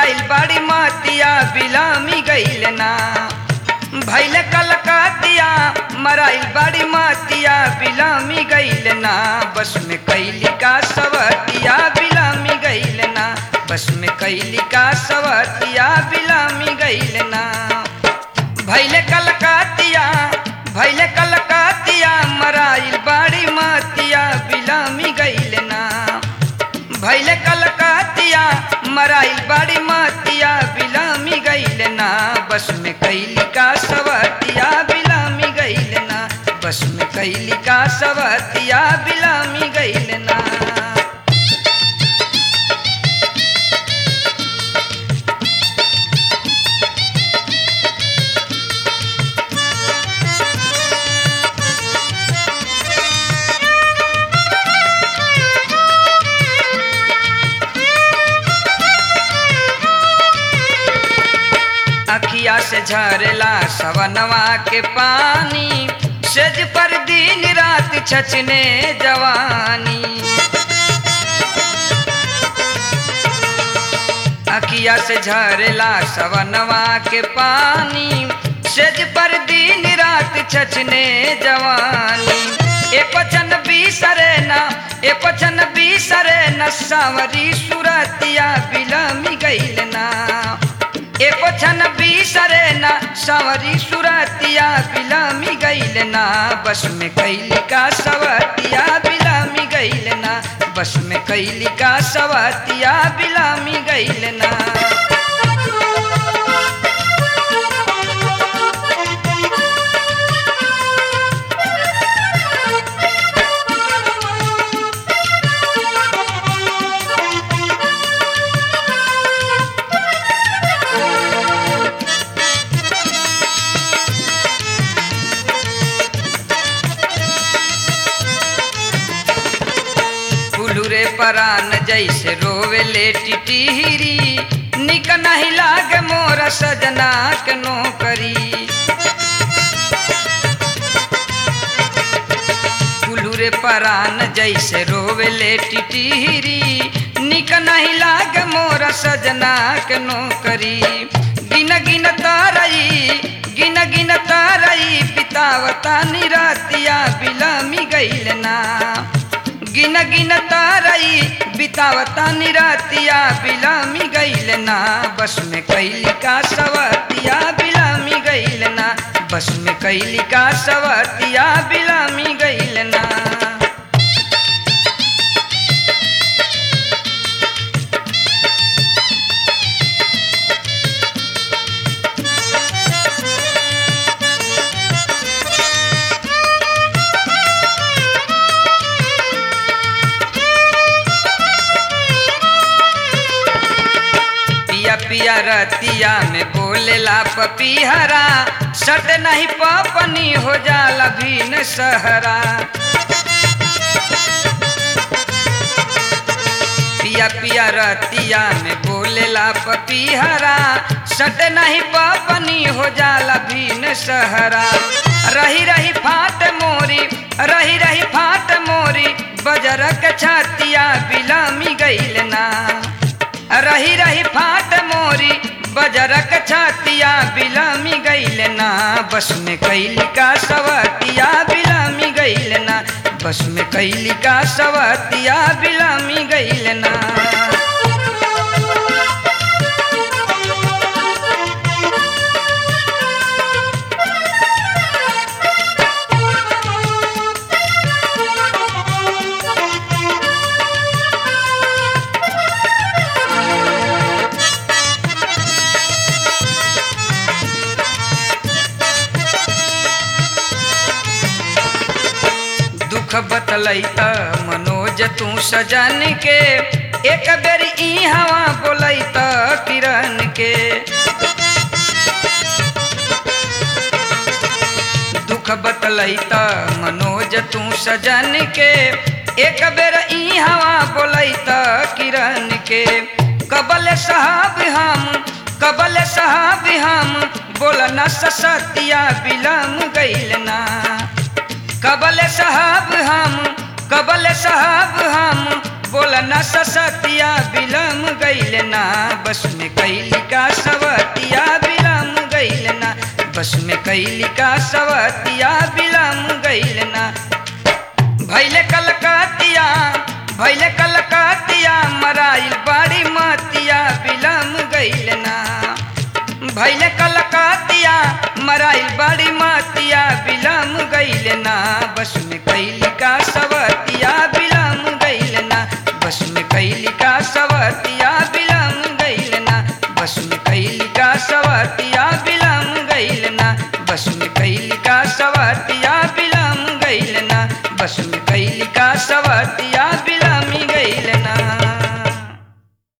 मराइल बाड़ी मातिया बिलामी गईल ना भैल कलकतिया मराइल बाड़ी मातिया बिलामी गईल ना बस में कैली का सवतिया बिलामी गईल ना बस में कैली का सवतिया बिलामी गईल ना भैले कलकतिया भैले कलकतिया मराइल बाड़ी मातिया बिलामी गईल ना भैले कलकतिया मराइल बाड़ी मातिया बिलामी गईल ना बस में कैली का सवतिया बिलामी गईल ना बस में कैली का सवतिया बिलामी गईल ना अखिया से झरेला सवनवा के पानी सेज पर दिन रात छचने जवानी अखिया से झरेला सवनवा के पानी सेज पर दिन रात छचने जवानी ए पचन बिसरे न ए पचन बिसरे न सावरी सुरतिया बिलमी गईल ना ए पछन बिसरे न सवरी सुरतिया बिलामी गईल ना बस में कैली का सवतिया बिलामी गईल ना बस में कैली का सवतिया बिलामी गईल ना फुलुरे परान जैसे रोवे ले टिटिहरी निक नहीं लाग मोर सजना के नौकरी फुलुरे परान जैसे रोवे ले टिटिहरी निक नहीं लाग मोर सजना के नौकरी गिन गिन तारई गिन गिन तारई पितावता निरातिया बिलामी गईल ना गिन गिन तारई बितावता निरातिया बिलामी गईल ना बस में कैली का सवतिया बिलामी गईल ना बस में कैली का सवतिया बिलामी गईल ना पिया पिया रतिया में बोलेला पपीहरा सट नहीं पपनी हो जाला भीन सहरा पिया पिया रतिया में बोलेला पपीहरा सट नहीं पपनी हो जाला भीन सहरा रही रही फाट मोरी रही रही फाट मोरी बजरक छातिया बिलामी गईल ना रही रही फाट मोरी बजरक छातिया बिलामी गईल ना बस में कैली का सवतिया बिलामी गईल ना बस में कैली का सवतिया बिलामी गईल ना दुख बतलई त मनोज तू सजन के एक बेर ई हवा बोलई त किरण के दुख बतलई त मनोज तू सजन के एक बेर ई हवा बोलई त किरण के कबल साहब हम कबल साहब हम बोल न सतिया बिलम गईल ना कबल साहब हम कबल साहब हम बोला ना ससतिया बिलम गईल ना बस में कैली का सवतिया बिलम गईल ना बस में कैली का सवतिया बिलम गईल ना भैले कलकतिया भैले कलकतिया मराइल बड़ी मतिया बिलम गईल ना भैले कलकतिया मराइल बड़ी मतिया बिलम गईल ना बस में कैली का सवतिया बिलम गईल ना बस में कैली का सवतिया बिलम गईल ना बस में कैली का सवतिया बिलम गईल ना बस में कैली का सवतिया बिलम गईल ना बस में कैली का सवतिया बिलम